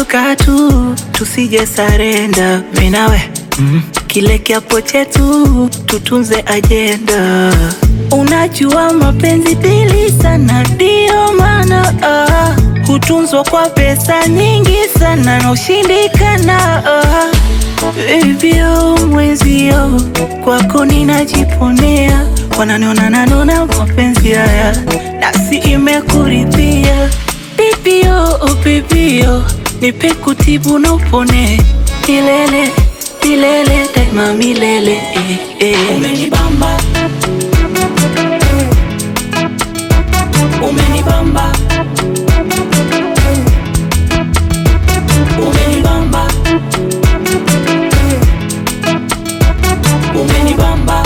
kaa tu tusije sarenda minawe mm. Kile kiapo chetu tutunze ajenda. Unajua mapenzi dili sana, ndio maana ah, hutunzwa kwa pesa nyingi sana na ushindikana ah. Bibio mwezio kwako ninajiponea, wananiona nanona mapenzi haya nasi imekuridhia. Bibio oh bibio, nipe kutibu na upone milele milele daima milele eh, eh. Umenibamba, umenibamba, umenibamba, umenibamba.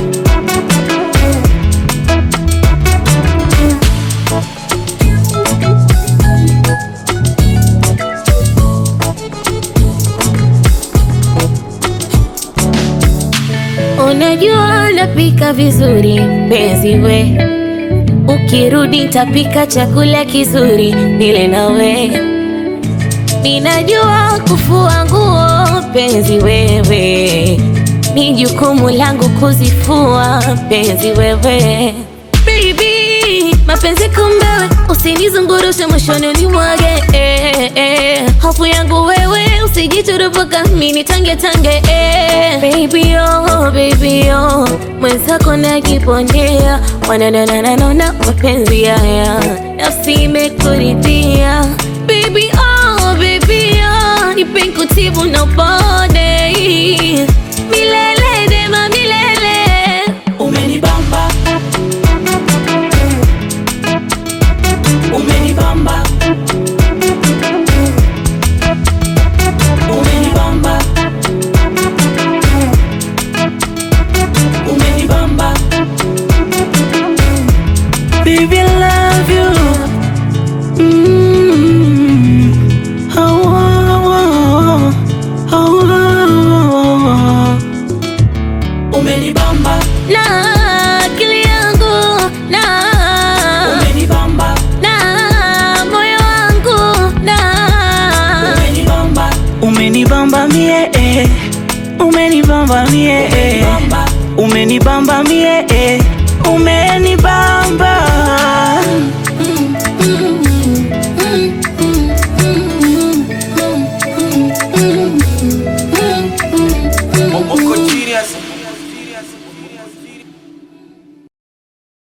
Unajua napika vizuri mpenzi we, ukirudi tapika chakula kizuri nile nawe. Ninajua kufua nguo mpenzi wewe, ni jukumu langu kuzifua mpenzi wewe. Baby, mapenzi kumbewe, usinizungurushe mwishoni unimwage eh, eh. Hofu yangu wewe, usijiturupuka mini tange tange eh. Baby oh, baby oh, mwenzako najipondea, wananananana mapenzi haya, nafsi imekuridhia. Baby oh, baby oh, nipe kutibu na upone milele dema milele Umenibamba, umenibamba, umenibamba, umenibamba. Baby, I love you. Mm. Oh, oh, oh, oh, oh. Umenibamba, na akili yangu na umenibamba, na moyo wangu na umenibamba, Umenibamba mie eh. Umenibamba mie eh. bamba. Umenibamba mie eh. Umenibamba Moko genius